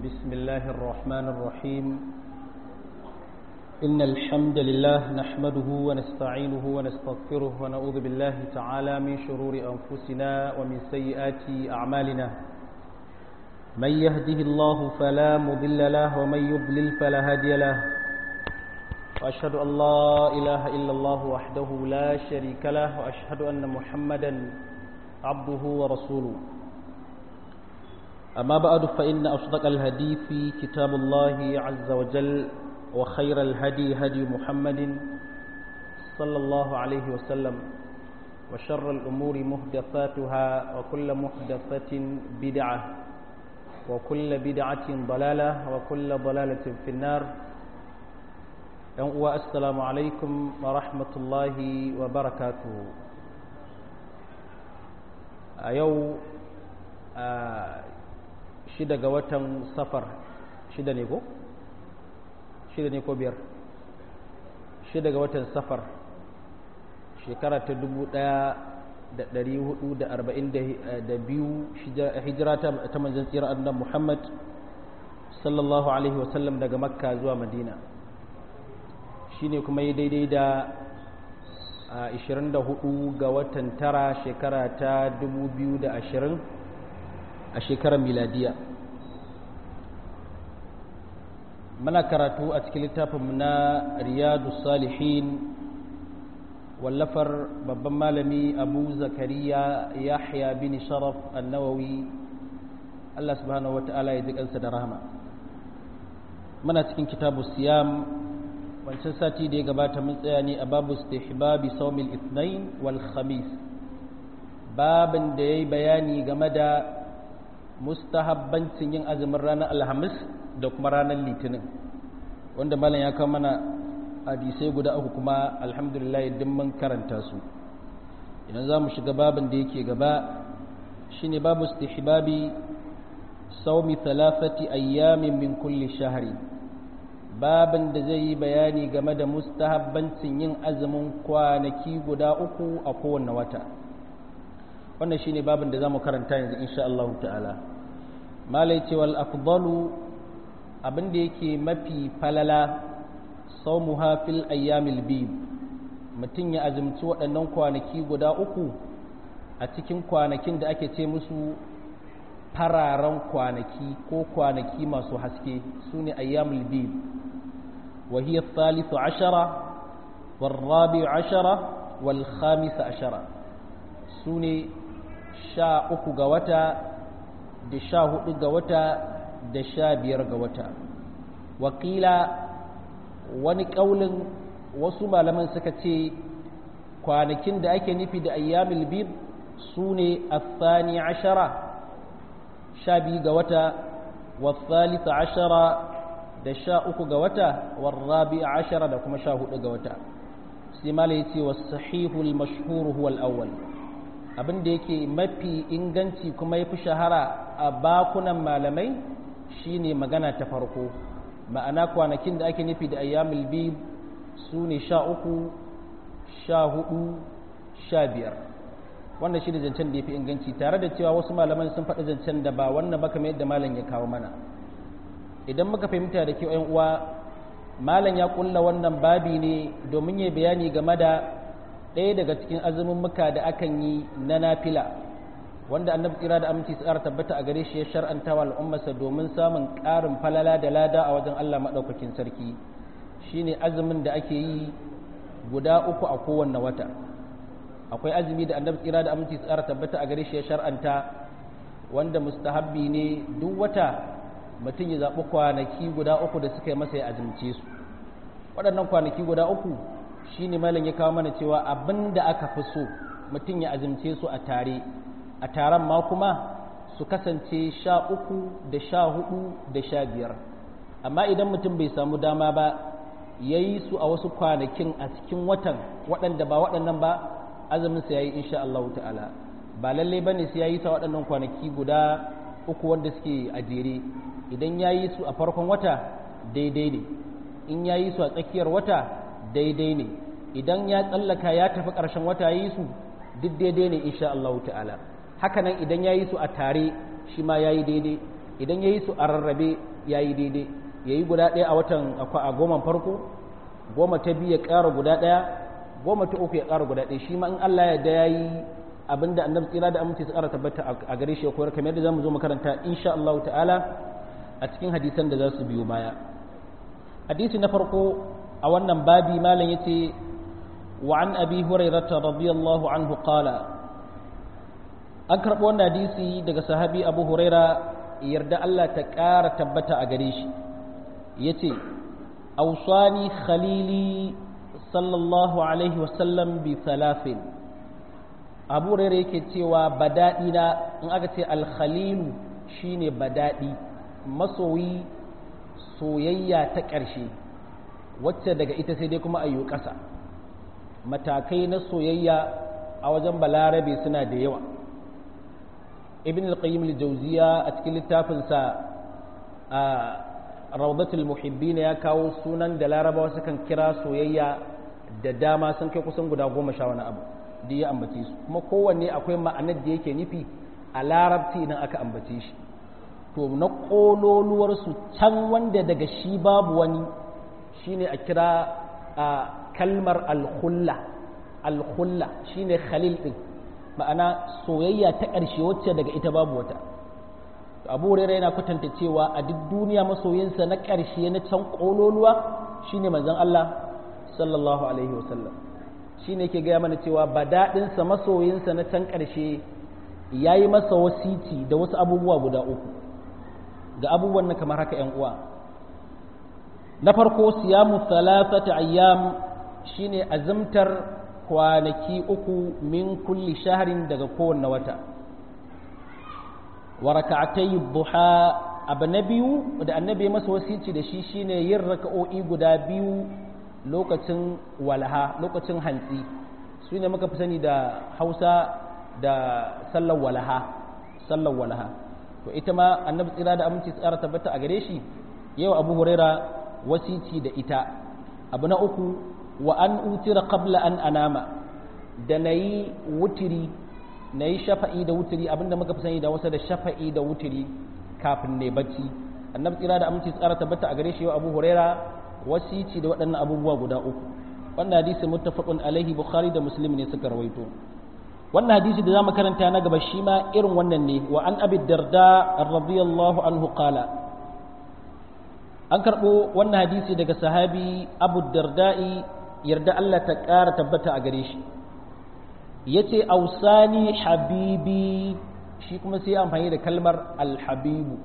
بسم الله الرحمن الرحيم إن الحمد لله نحمده ونستعينه ونستغفره ونعوذ بالله تعالى من شرور أنفسنا ومن سيئات أعمالنا من يهده الله فلا مضل له ومن يضلل فلا هادي له وأشهد أن لا إله إلا الله وحده لا شريك له وأشهد أن محمدا عبده ورسوله أما بعد فإن أصدق الهدي في كتاب الله عز وجل وخير الهدي هدي محمد صلى الله عليه وسلم وشر الأمور محدثاتها وكل محدثة بدعة وكل بدعة ضلالة وكل ضلالة في النار السلام عليكم ورحمة الله وبركاته أيو shida ga watan safar shida ne ko? shida ne ko biyar shida ga watan safar shekara ta dubu daya da dari hudu da arba'in da biyu hijira ta manzan tsira annan muhammad sallallahu alaihi wasallam daga makka zuwa madina shi ne kuma yi daidai da 24 ga watan tara shekara ta 2020 a shekarar miladiya muna karatu a cikin littafinmu na riyadu salihin wallafar babban malami abu zakariya yahya bin sharaf annawawi allah subhanahu wata'ala ya ji kansa da rahama muna cikin kitabu siyam wancan sati da ya gabata mun tsaya ne a babu istihbabi sawmil ithnain wal khamis babin da yayi bayani game da mustahabbancin yin azumin ranar alhamis da kuma ranar litinin wanda malam ya kawo mana hadisai guda uku kuma alhamdulillah din mun karanta su idan za mu shiga babin da yake gaba shine babu istihbabi saumi thalathati ayyamin min kulli shahri babin da zai yi bayani game da mustahabbancin yin azumin kwanaki guda uku a kowanne wata wannan shine babin da zamu karanta yanzu insha Allah ta'ala malai ce wal afdalu abin da yake mafi falala sawmuha fil ayyamil bid mutum ya azumci waɗannan kwanaki guda uku a cikin kwanakin da ake ce musu fararen kwanaki ko kwanaki masu haske su ne ayyamul bid wa hiya thalithu ashara wal rabi ashara wal khamis ashara su ne sha uku ga wata da sha hudu ga wata da sha biyar ga wata wakila wani ƙaunin wasu malaman suka ce kwanakin da ake nufi da ayyamil bib su ne athani ashara sha biyu ga wata wasalisa ashara da sha uku ga wata warrabi ashara da kuma sha hudu ga wata sai malai ce wasu sahihul mashhur huwa al-awwal abin da yake mafi inganci kuma ya fi shahara a bakunan malamai shine magana ta farko ma'ana kwanakin da ake nufi da ayyamul bid su ne sha uku sha hudu sha biyar wannan shi ne zancen da ya fi inganci tare da cewa wasu malaman sun faɗi zancen da ba wannan ba kamar yadda malam ya kawo mana idan muka fahimta da kyau 'yan uwa malam ya kulla wannan babi ne domin ya bayani game da ɗaya daga cikin azumin muka da akan yi na nafila wanda annabi tsira da aminci tsara tabbata a gare shi ya shar'anta wa al'ummarsa domin samun ƙarin falala da lada a wajen Allah maɗaukakin sarki shine azumin da ake yi guda uku a kowanne wata akwai azumi da annabi tsira da aminci tsara tabbata a gare shi ya shar'anta wanda mustahabbi ne duk wata mutum ya zaɓi kwanaki guda uku da suka yi masa ya azumce su waɗannan kwanaki guda uku shi ne malam ya kawo mana cewa abin da aka fi so mutum ya azumce su a tare a taron ma kuma su kasance sha uku da sha hudu da sha biyar amma idan mutum bai samu dama ba ya yi su a wasu kwanakin a cikin watan waɗanda ba waɗannan ba azuminsa ya yi insha Allah ta'ala ba lallai ba ne sai ya yi ta waɗannan kwanaki guda uku wanda suke a jere idan ya yi su a farkon wata daidai ne in ya yi su a tsakiyar wata daidai ne idan ya tsallaka ya tafi ƙarshen wata yi su duk daidai ne insha Allah ta'ala hakanan idan ya yi su a tare shi ma ya yi daidai idan ya yi su a rarrabe ya yi daidai ya yi guda ɗaya a watan a goma farko goma ta biyu ya ƙara guda ɗaya goma ta uku ya ƙara guda ɗaya shi ma in Allah ya da ya yi abinda annabi tsira da aminci su ƙara tabbata a gare shi ya koyar kamar yadda za mu zo makaranta insha Allah ta'ala a cikin hadisan da za su biyo baya hadisi na farko a wannan babi malam yace wa an abi hurairata radiyallahu anhu qala an karɓo wannan hadisi daga sahabi abu huraira yarda Allah ta ƙara tabbata a gare shi yace awsani khalili sallallahu alaihi wasallam bi thalathin abu huraira yake cewa badaɗi na in aka ce alkhalilu shine badaɗi masoyi soyayya ta ƙarshe wacce daga ita sai dai kuma ayyu ƙasa matakai na soyayya a wajen balarabe suna da yawa ibn al-qayyim al-jawziya a cikin littafinsa a rawdatul muhibbin ya kawo sunan da larabawa sukan kira soyayya da dama sun kai kusan guda goma sha wani abu da ya ambace su kuma kowanne akwai ma'anar da yake nufi a larabci idan aka ambace shi to na ƙololuwarsu can wanda daga shi babu wani shine a kira a kalmar alhulla alhulla shine khalil din ma'ana soyayya ta ƙarshe wacce daga ita babu wata abu huraira yana kwatanta cewa a duk duniya masoyinsa na ƙarshe na can ƙololuwa shine manzon Allah sallallahu alaihi wasallam shine yake gaya mana cewa ba daɗinsa masoyinsa na can ƙarshe ya yi masa wasiti da wasu abubuwa guda uku ga abubuwan na kamar haka ‘yan uwa na farko siyamu thalathata ayyam shine azumtar kwanaki uku min kulli shaharin daga kowanne wata wa raka'atai duha abu na biyu da annabi masa wasici da shi shine yin raka'o'i guda biyu lokacin walaha lokacin hantsi su ne muka fi sani da hausa da sallar walaha sallar walaha to ita ma annabi tsira da aminci tsara tabbata a gare shi yau abu huraira wasici da ita abu na uku wa an utira qabla an anama da na yi wutiri na yi shafa'i da wutiri abinda muka fi sani da wasa da shafa'i da wutiri kafin ne bacci annabi tsira da aminci tsara tabbata a gare shi yau abu huraira wasici da waɗannan abubuwa guda uku wannan hadisi muttafaqun alaihi bukhari da muslim ne suka rawaito wannan hadisi da zamu karanta na gaba shi ma irin wannan ne wa an abi darda radiyallahu anhu qala an karbo wannan hadisi daga sahabi abu darda'i yarda Allah ta ƙara tabbata a gare shi yace ausani habibi shi kuma sai amfani da kalmar alhabibu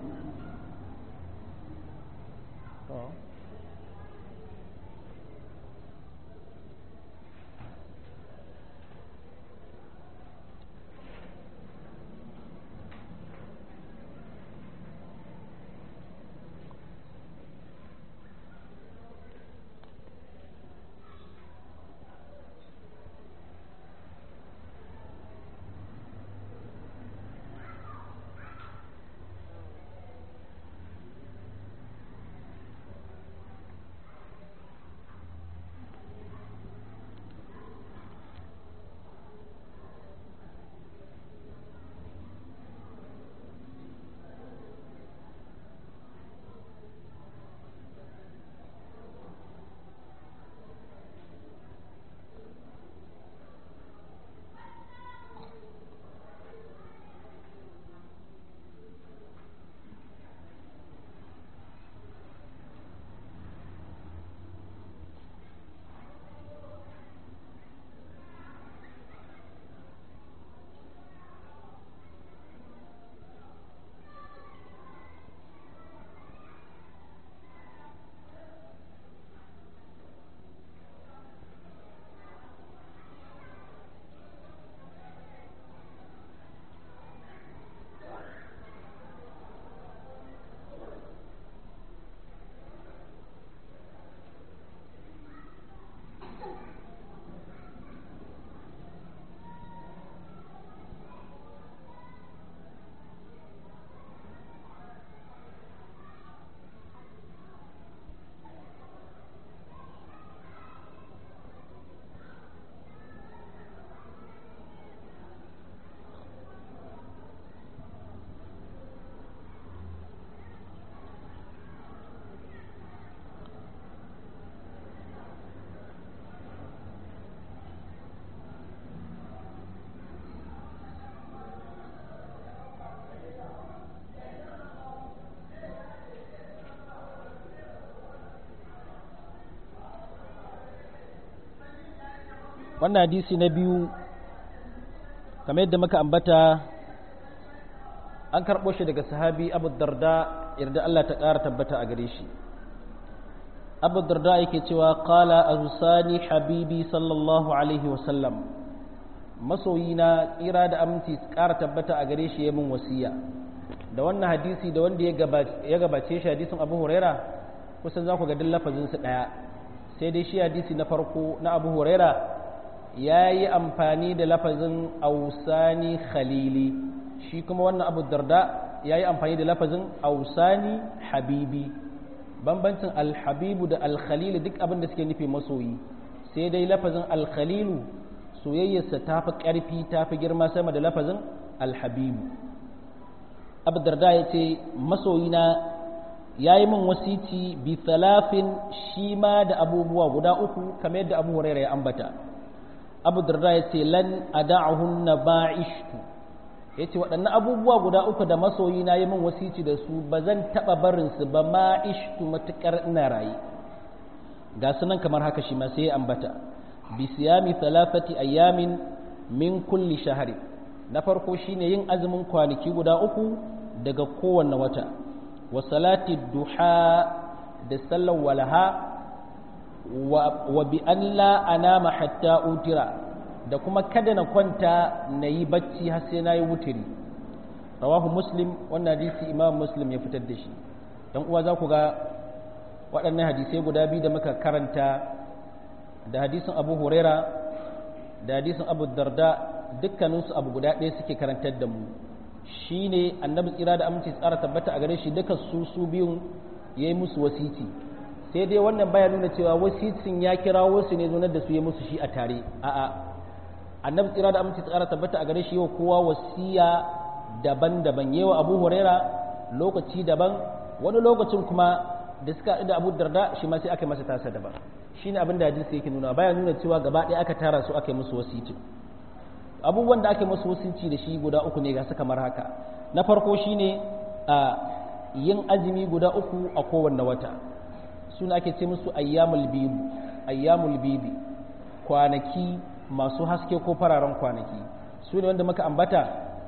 wannan hadisi na biyu kamar yadda muka ambata an karɓo shi daga sahabi abu darda yarda Allah ta ƙara tabbata a gare shi abu darda yake cewa qala azusani habibi sallallahu alaihi wasallam masoyina tsira da aminci ƙara tabbata a gare shi ya min wasiya da wannan hadisi da wanda ya gabace shi hadisin abu huraira kusan za ku ga lafazin su ɗaya sai dai shi hadisi na farko na abu huraira ya yi amfani da lafazin ausani khalili shi kuma wannan abu darda ya yi amfani da lafazin ausani habibi bambancin alhabibu da alkhalilu duk abin da suke nufi masoyi sai dai lafazin alkhalilu soyayyarsa ta fi ƙarfi ta fi girma sama da lafazin alhabibu abu darda ya ce masoyina ya yi min wasici bi talafin shi ma da abubuwa guda uku kamar yadda abu huraira ya ambata abu darda ya ce lan ada'ahunna ba'ishtu ya ce waɗannan abubuwa guda uku da masoyi na yi min wasici da su ba zan taɓa barinsu ba ma ishtu matuƙar ina rayu ga sunan kamar haka shi ma sai ya ambata bi siyami thalathati ayyamin min kulli shahari na farko shine yin azumin kwanaki guda uku daga kowanne wata wa salati duha da sallar walaha wa bi an la anama hatta utira da kuma kada na kwanta na yi bacci har sai na yi wutiri rawahu muslim wannan hadisi imam muslim ya fitar da shi dan uwa za ku ga waɗannan hadisai guda biyu da muka karanta da hadisin abu huraira da hadisin abu darda dukkaninsu abu guda ɗaya suke karantar da mu shine annabi tsira da aminci tsara tabbata a gare shi duka su su biyun ya yi musu wasiti sai dai wannan baya nuna cewa wasicin ya kira wasu ne zonar da su ya musu shi a tare a'a annabi tsira da aminci tsara tabbata a gare shi yau kowa wasiya daban-daban yawa abu huraira lokaci daban wani lokacin kuma da suka da abu darda shi ma sai aka masa tasa daban shine abin da hadisi yake nuna baya nuna cewa gaba ɗaya aka tara su aka yi musu wasiti abubuwan da aka yi musu wasici da shi guda uku ne ga su kamar haka na farko shine a yin azumi guda uku a kowanne wata suna ake ce musu ayyamul bibi ayyamul bibi kwanaki masu haske ko fararen kwanaki su ne wanda muka ambata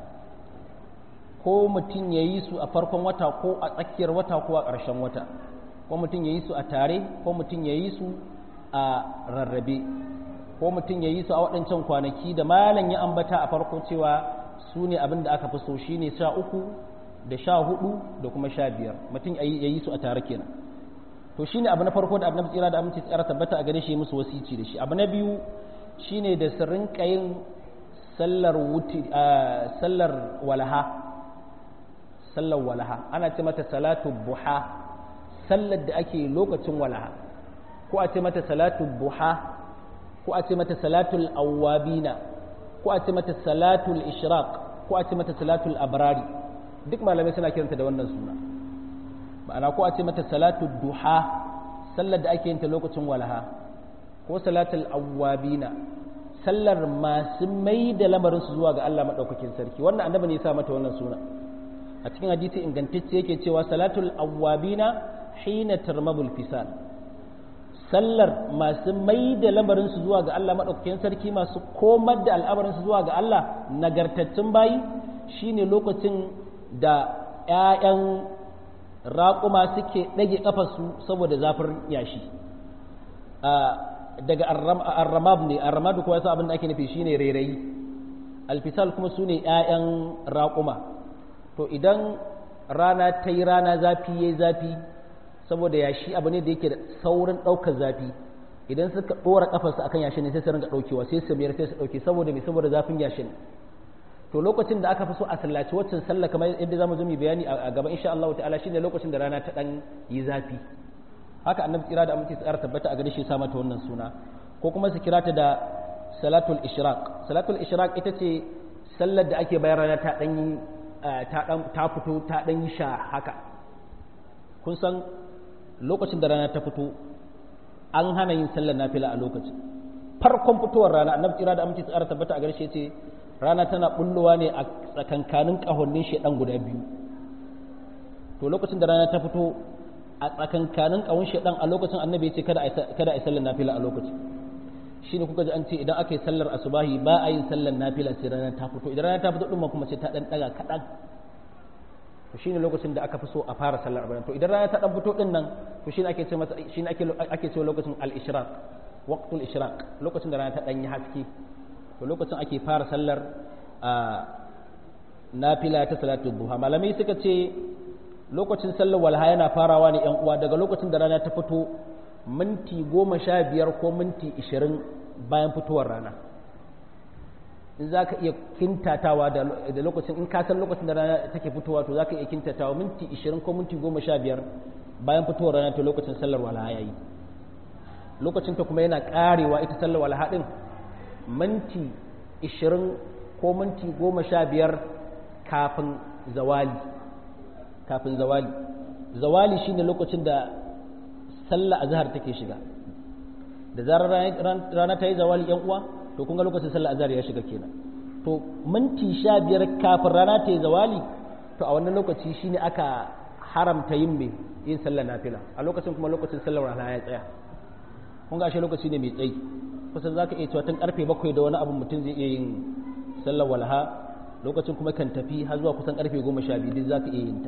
ko mutum ya yi su a farkon wata ko a tsakiyar wata ko a ƙarshen wata ko mutum ya yi su a tare ko mutum ya yi su a rarrabe ko mutum ya yi su a waɗancan kwanaki da malam ya ambata a farko cewa su ne abin da aka fi so shi ne sha uku da sha hudu da kuma sha biyar mutum ya yi su a tare kenan to shine abu na farko da annabi tsira da aminci tsara tabbata a gare shi musu wasici da shi abu na biyu shine da su rinka yin sallar wuti sallar walaha sallar walaha ana ce mata salatu buha sallar da ake lokacin walaha ko a ce mata salatu buha ko a ce mata salatul awwabina ko a ce mata salatul ishraq ko a ce mata salatul abrari duk malamai suna kiranta da wannan suna ma'ana ko a ce mata salatu duha sallar da ake yin ta lokacin walaha ko salatul awwabina sallar masu mai da lamarin su zuwa ga Allah madaukakin sarki wannan annabi ne ya sa mata wannan suna a cikin hadisi ingantacce yake cewa salatul awwabina hina tarmabul fisal sallar masu mai da lamarin su zuwa ga Allah madaukakin sarki masu komar da al'amarin su zuwa ga Allah nagartattun bayi shine lokacin da ƴaƴan raƙuma suke ɗage ƙafarsu saboda zafin yashi daga arramab ne arramab kuwa yasa abin da ake nufi shine rairayi alfisal kuma su ne ‘ya'yan raƙuma to idan rana ta yi rana zafi ya yi zafi saboda yashi abu ne da yake da saurin ɗaukar zafi idan suka ɗora ƙafarsu akan yashi ne sai su ringa ɗaukewa sai su mayar sai su ɗauke saboda mai saboda zafin yashin to lokacin da aka fi so a sallaci waccan sallah kamar yadda zamu zo mu bayani a gaba insha Allah ta'ala shine lokacin da rana ta dan yi zafi haka annabi tsira da aminci tsara tabbata a gare shi sa mata wannan suna ko kuma su kira ta da salatul ishraq salatul ishraq ita ce sallar da ake bayar rana ta dan yi ta dan ta fito ta dan yi sha haka kun san lokacin da rana ta fito an hana yin sallar nafila a lokacin farkon fitowar rana annabi tsira da aminci tsara tabbata a gare shi ce rana tana bullowa ne a tsakankanin ƙahonin shaidan guda biyu to lokacin da rana ta fito a tsakankanin ƙahon shaidan a lokacin annabi ya ce kada a yi sallar nafila a lokacin shine kuka ji an ce idan aka yi sallar asubahi ba a yin sallar nafila sai rana ta fito idan rana ta fito din ma kuma sai ta dan daga kadan to shine lokacin da aka fi so a fara sallar bayan to idan rana ta dan fito din nan to shine ake ce masa shine ake ake cewa lokacin al-ishraq waqtul ishraq lokacin da rana ta dan yi haske to lokacin ake fara sallar nafila ta salatu duha malamai suka ce lokacin sallar walha yana farawa ne yan uwa daga lokacin da rana ta fito minti goma sha biyar ko minti ishirin bayan fitowar rana in za ka iya kintatawa da lokacin in ka san lokacin da rana take fitowa to za ka iya kintatawa minti ishirin ko minti goma sha biyar bayan fitowar rana to lokacin sallar walha ya yi lokacin ta kuma yana karewa ita sallar walha din minti ishirin ko minti goma sha biyar kafin zawali kafin zawali zawali shine lokacin da sallah azhar take shiga da zarar rana ta yi zawali yan uwa to kun ga lokacin sallah azhar ya shiga kenan to minti sha biyar kafin rana ta yi zawali to a wannan lokaci shine aka haramta yin me yin sallar nafila a lokacin kuma lokacin sallar rana ya tsaya kun ga ashe lokaci ne mai tsayi kusan zaka iya cewa tun karfe bakwai da wani abu mutum zai iya yin sallar walha lokacin kuma kan tafi har zuwa kusan karfe goma sha biyu duk zaka iya yin ta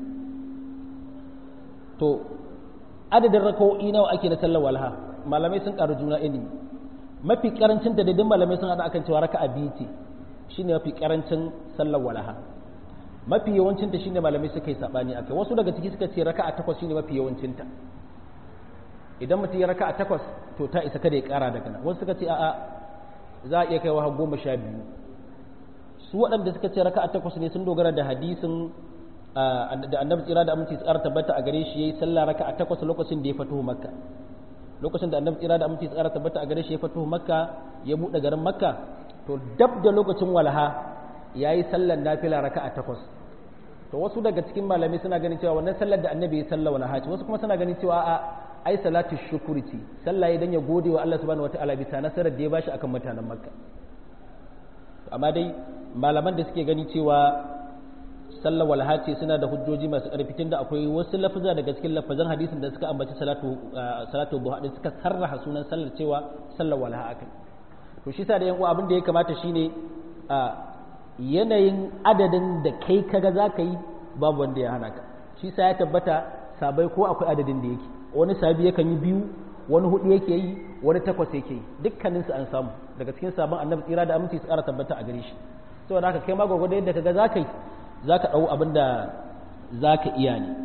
to adadin raka'o'i nawa ake na sallar walha malamai sun karu juna ilimi mafi karancin da daidai malamai sun hada akan cewa raka'a biyu ce shine mafi karancin sallar walha mafi yawancin ta shine malamai suka yi sabani akai wasu daga ciki suka ce raka'a takwas shine mafi yawancin ta idan mutum ya raka'a takwas to ta isa kada ya kara daga nan wasu suka ce a'a za a iya kaiwa har goma sha biyu su waɗanda suka ce raka'a takwas ne sun dogara da hadisin da annabi tsira da aminci tsara tabbata a gare shi yayi sallah raka'a takwas lokacin da ya fito makka lokacin da annabi tsira da aminci tsara tabbata a gare shi ya fito makka ya bude garin makka to dab da lokacin walha yayi sallar nafila raka'a takwas to wasu daga cikin malamai suna ganin cewa wannan sallar da annabi ya salla walha ce wasu kuma suna ganin cewa a ai salatu shukuri ce sallah idan ya gode wa Allah subhanahu wataala bisa nasarar da ya bashi akan mutanen makka amma dai malaman da suke gani cewa sallar walha ce suna da hujjoji masu ƙarfi tunda akwai wasu lafuza daga cikin lafazan hadisin da suka ambaci salatu salatu duha din suka sarraha sunan sallar cewa sallar walha akai to shi sa da yan uwa abin da ya kamata shine a yanayin adadin da kai kaga zaka yi babu wanda ya hana ka shi sa ya tabbata sabai ko akwai adadin da yake wani sabi yakan yi biyu wani hudu yake yi wani takwas yake yi dukkaninsu an samu daga cikin sabon annabi tsira da aminci su ƙara tabbata a gare shi saboda haka kai ma gwagwado yadda kaga zaka yi za ka ɗau abin da za ka iya ne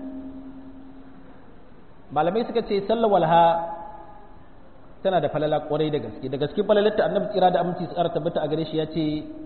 malamai suka ce sallar walha tana da falala ƙwarai da gaske da gaske falalarta annabi tsira da aminci su ƙara tabbata a gare shi ya ce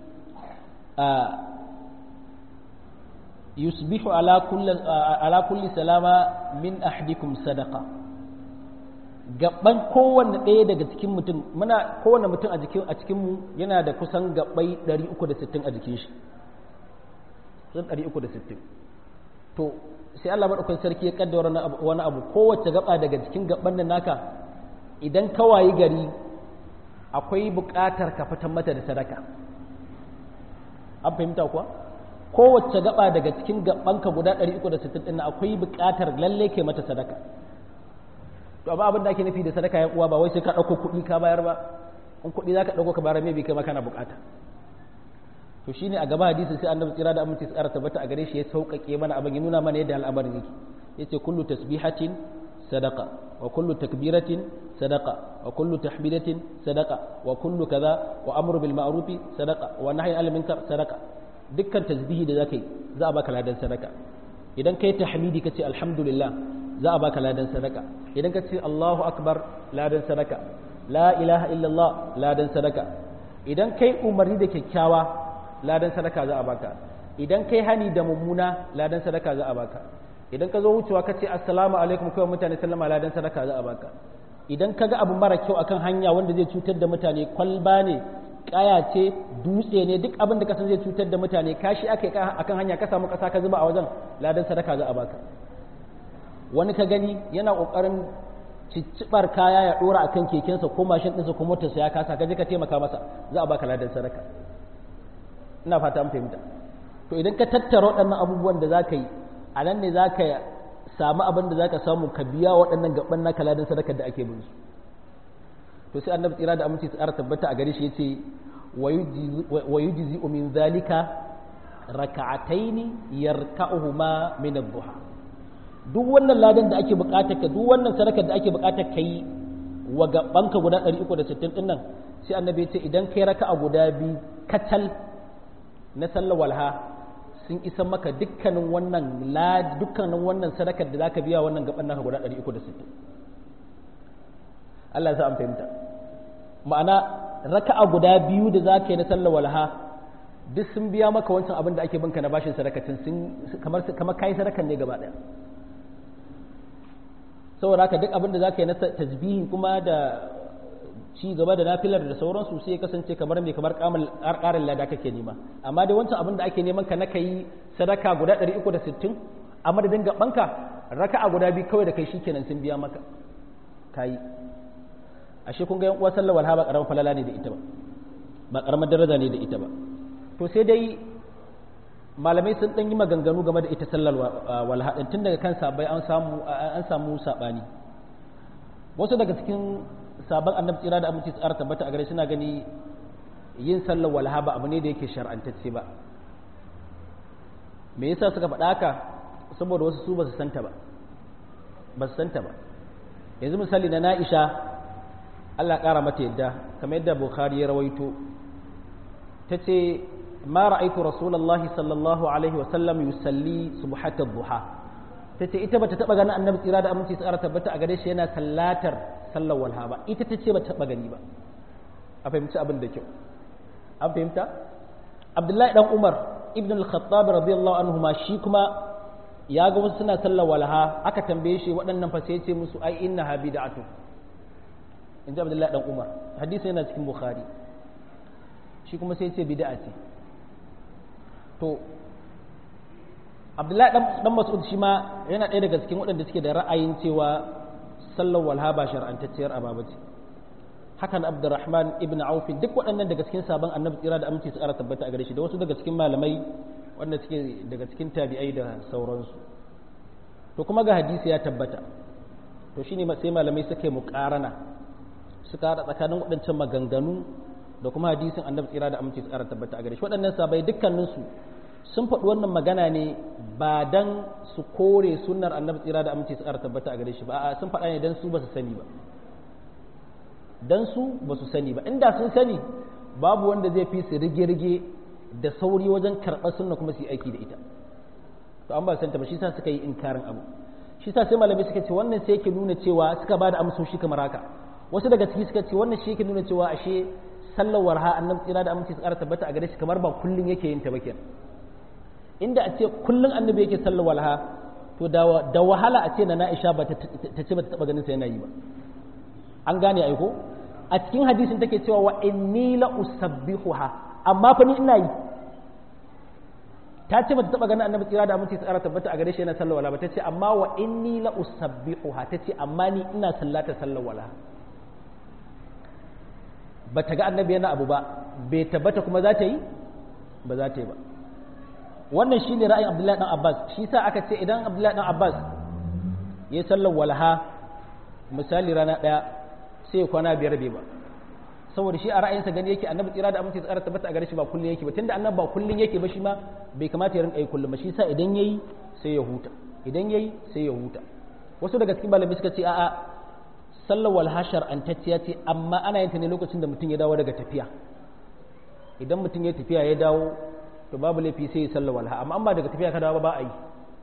yusbihu ala kulli salama min ahdikum sadaqa gaban kowanne ɗaya daga cikin mutum muna kowanne mutum a jikin a cikin mu yana da kusan gabbai 360 a jikin shi kusan 360 to sai Allah madaukakin sarki ya kaddara wani abu kowace gaba daga cikin gaban nan naka idan ka wayi gari akwai buƙatar ka fitar mata da sadaka an fahimta kuwa kowace gaba daga cikin gabanka guda 360 din akwai buƙatar lalle ke mata sadaka to amma abin da ake nufi da sadaka ya uwa ba wai sai ka ɗauko kuɗi ka bayar ba in kuɗi za ka ɗauko ka bayar mai kai ma kana buƙata to shine a gaba hadisi sai annabi tsira da aminci tsara tabbata a gare shi ya sauƙaƙe mana abin ya nuna mana yadda al'amarin yake yace kullu tasbihatin sadaqa wa kullu takbiratin sadaqa wa kullu tahmidatin sadaqa wa kullu kaza wa amru bil ma'ruf sadaqa wa nahyi anil munkar sadaqa dukkan tasbihi da zakai za a baka ladan sadaka idan kai tahmidi kace alhamdulillah za a baka ladan sadaka idan ka ce Allahu akbar ladan sadaka la ilaha illallah ladan sadaka idan kai umarni da kyakkyawa ladan sadaka za a baka idan kai hani da mummuna ladan sadaka za a baka idan ka zo wucewa ka ce assalamu alaikum kawai mutane sallama ladan sadaka za a baka idan ka ga abu mara kyau akan hanya wanda zai cutar da mutane kwalba ne kaya ce dutse ne duk abin da ka san zai cutar da mutane kashi aka yi akan hanya ka samu kasa ka zuba a wajen ladan sadaka za a baka wani ka gani yana kokarin ciccibar kaya ya dora akan kekensa ko mashin ɗinsa ko motarsa ya kasa ka je ka taimaka masa za a baka ladan sadaka ina fata an fahimta to idan ka tattara waɗannan abubuwan da za ka yi a nan ne za ka samu abin da za ka samu ka biya waɗannan gaban naka ladan sadakar da ake bin su to sai annabi tsira da aminci tsara tabbata a gare shi yace wa yujzi min zalika raka'ataini yarka'uhuma min ad-duha duk wannan ladan da ake bukatar ka duk wannan sadakar da ake bukatar kai wa gabanka guda 360 din nan sai annabi ya ce idan kai raka'a guda bi kacal na sallar walha sun isa maka dukkanin wannan la dukkanin wannan sadakar da zaka biya wannan gaban naka guda 360 Allah ya sa an fahimta ma'ana raka'a guda biyu da zaka yi na sallar walha duk sun biya maka wancan abin da ake binka na bashin sadakacin sun kamar kamar kai sadakan ne gaba daya saboda haka duk abin da zaka yi na tasbihi kuma da ci gaba da nafilar da sauransu sai ya kasance kamar mai kamar ƙarin lada kake nema amma dai wancan abin da ake neman ka na kai sadaka guda 360 a madadin gabanka raka'a guda biyu kawai da kai shikenan sun biya maka kayi ashe kun ga yan uwa sallar walha ba karamar falala ne da ita ba ba karamar daraja ne da ita ba to sai dai malamai sun dan yi maganganu game da ita sallar walha din tun daga kan sabai an samu an samu sabani wasu daga cikin sabon annabi tsira da aminci tsara tabbata a gare suna gani yin sallar walha ba abu ne da yake shar'antacce ba me yasa suka faɗa haka saboda wasu su ba su santa ba ba su santa ba yanzu misali na na'isha Allah ƙara mata yadda kamar yadda Bukhari ya rawaito ta ce ma ra'aitu rasulullahi sallallahu alaihi wa sallam yusalli subhatat duha ta ce ita bata taba ganin annabi tsira da aminci tsara tabbata a gare shi yana sallatar sallar walha ba ita ta ce bata taba gani ba a fahimci abin da kyau an fahimta abdullahi dan umar ibn al-khattab radiyallahu anhu ma shi kuma ya ga wasu suna sallar walha aka tambaye shi waɗannan fa sai ya ce musu ai inna ha bid'atu in ji abdullahi dan umar hadisi yana cikin bukhari shi kuma sai ya ce bid'a ce to abdullahi dan mas'ud shi ma yana ɗaya daga cikin waɗanda suke da ra'ayin cewa sallar walha ba shar'antacciyar ababa ce hakan abdurrahman ibn auf duk waɗannan daga cikin sabon annabi tsira da aminci su ƙara tabbata a gare shi da wasu daga cikin malamai wanda suke daga cikin tabi'ai da sauransu to kuma ga hadisi ya tabbata to shine sai malamai suka yi muƙarana suka haɗa tsakanin waɗancan maganganu da kuma hadisin annabi tsira da aminci su ƙara tabbata a gare shi waɗannan sabai dukkaninsu sun faɗi wannan magana ne ba dan su kore sunnar annabi tsira da aminci su ƙara tabbata a gare shi ba a sun faɗa ne dan su ba su sani ba dan su ba su sani ba inda sun sani babu wanda zai fi su rige-rige da sauri wajen karɓar sunna kuma su yi aiki da ita to an ba santa ba shi sa suka yi inkarin abu shi sa sai malamai suka ce wannan sai yake nuna cewa suka ba da amsoshi kamar haka wasu daga ciki suka ce wannan shi yake nuna cewa ashe sallar warha annabi tsira da aminci su ƙara tabbata a gare shi kamar ba kullun yake yin ta ba kenan inda a ce kullun annabi yake sallar walha to da wahala a ce na Aisha ba ta ce ba ta taba ganin sa yana yi ba an gane ai ko a cikin hadisin take cewa wa inni la usabbihuha amma fa ni ina yi ta ce ba ta taba ganin annabi tsira da aminci tsara tabbata a gare shi yana sallar wala ba ta ce amma wa inni la usabbihuha ta ce amma ni ina sallata sallar wala ba ta ga annabi yana abu ba bai tabbata kuma za ta yi ba za ta yi ba wannan shine ra'ayin Abdullahi dan Abbas shi sa aka ce idan Abdullahi dan Abbas ya sallar walaha misali rana daya sai ya kwana biyar bai ba saboda shi a ra'ayinsa gani yake annabi tsira da amince tsara tabbata a gare shi ba kullun yake ba tunda annabi ba kullun yake ba shi ma bai kamata ya rinka yi kullum ba shi sa idan yayi sai ya huta idan yayi sai ya huta wasu daga cikin malamai suka ce a'a sallar walha shar'antacciya ce amma ana yin ta ne lokacin da mutum ya dawo daga tafiya idan mutum ya tafiya ya dawo to babu laifi sai ya sallar walha amma an ba daga tafiya ka dawo ba a yi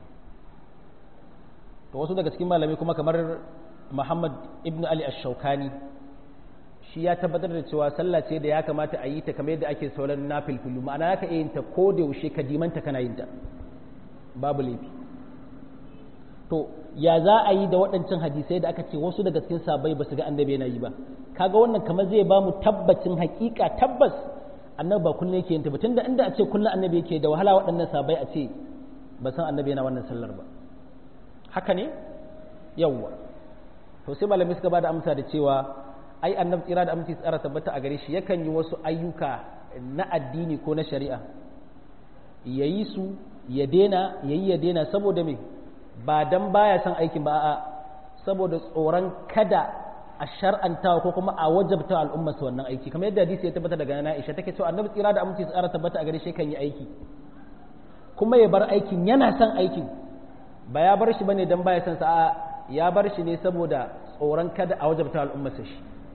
to wasu daga cikin malamai kuma kamar Muhammad ibn Ali ash-Shawkani shi ya tabbatar da cewa sallah ce da ya kamata a yi ta kamar yadda ake sauran nafilfilu ma'ana ka iya yin ta ko da yaushe ka dimanta kana yin ta babu laifi to ya za a yi da waɗancan hadisai da aka ce wasu daga cikin sabai ba su ga annabi yana yi ba kaga wannan kamar zai ba mu tabbacin hakika tabbas annabi ba kullum yake yin ta ba tunda inda a ce kullum annabi yake da wahala waɗannan sabai a ce ba san annabi yana wannan sallar ba haka ne yawwa to sai malamai suka bada amsa da cewa ai annabi tsira da aminci tsara tabbata a gare shi yakan yi wasu ayyuka na addini ko na shari'a yayi su ya dena yayi ya dena saboda me ba dan baya son aikin ba a'a saboda tsoron kada a shar'antawa ko kuma a wajabta al'ummar su wannan aiki kamar yadda hadisi ya tabbata daga nana Aisha take cewa annabi tsira da aminci tsara tabbata a gare shi kan yi aiki kuma ya bar aikin yana son aikin ba ya bar shi bane dan baya son sa ya bar shi ne saboda tsoron kada a wajabta al'ummar shi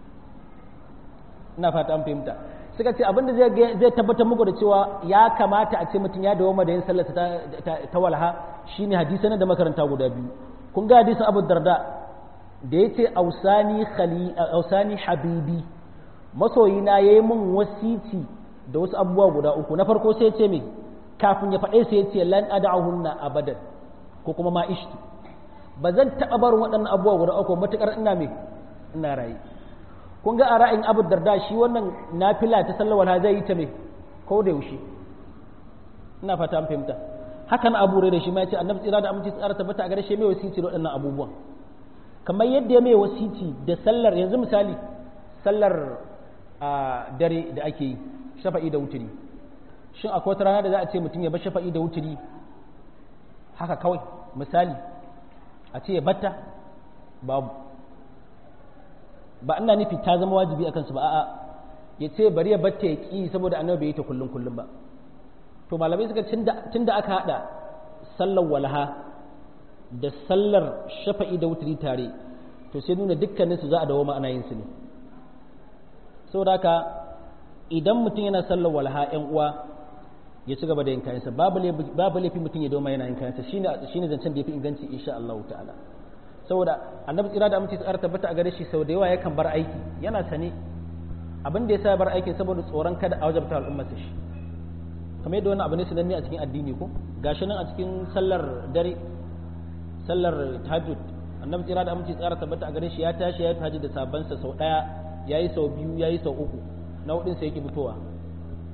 ina fata an fahimta suka ce abinda zai zai tabbatar muku da cewa ya kamata a ce mutum ya dawo da yin sallar ta walha shine hadisan da makaranta guda biyu kun ga hadisin Abu Darda da yace ausani khali ausani habibi masoyina yayi min wasiti da wasu abubuwa guda uku na farko sai ya ce me kafin ya faɗe sai ya ce lan ad'ahunna abadan ko kuma ma ishtu ba zan taɓa barin waɗannan abubuwa guda uku matuƙar ina me ina raye kun ga a ra'ayin abu darda shi wannan nafila ta sallar wala zai yi ta me ko da yaushe ina fata an fahimta hakan abu da shi ma ya ce annabi tsira da aminci tsara tabbata a gare shi mai wasiti da waɗannan abubuwan kamar yadda ya mai wasiti da sallar yanzu misali sallar a dare da ake yi shafa'i da wuturi shin akwai wata rana da za a ce mutum ya bar shafa'i da wuturi haka kawai misali a ce ya batta babu ba ina nufi ta zama wajibi a kansu ba a'a ya ce bari ya batta ya ƙi saboda annabi bai yi ta kullum kullum ba to malamai suka tun da aka haɗa sallar walha da sallar shafa'i da wuturi tare to sai nuna dukkanin su za a dawo ana yin su ne saboda haka idan mutum yana sallar walha yan uwa ya ci gaba da yin kayansa babu laifi mutum ya doma yana yin kayansa shine shine zancen da yafi inganci insha Allah ta'ala saboda annabi tsira da amince tsara tabbata a gare shi sau da yawa yakan bar aiki yana sane abin da ya sa bar aikin saboda tsoron kada a wajabta al'ummar shi kamar yadda wannan abu ne sananne a cikin addini ko gashi nan a cikin sallar dare sallar tahajjud annabi tsira da amince tsara tabbata a gare shi ya tashi ya tahajjud da sabansa sau daya yayi sau biyu yayi sau uku na hudun sai yake fitowa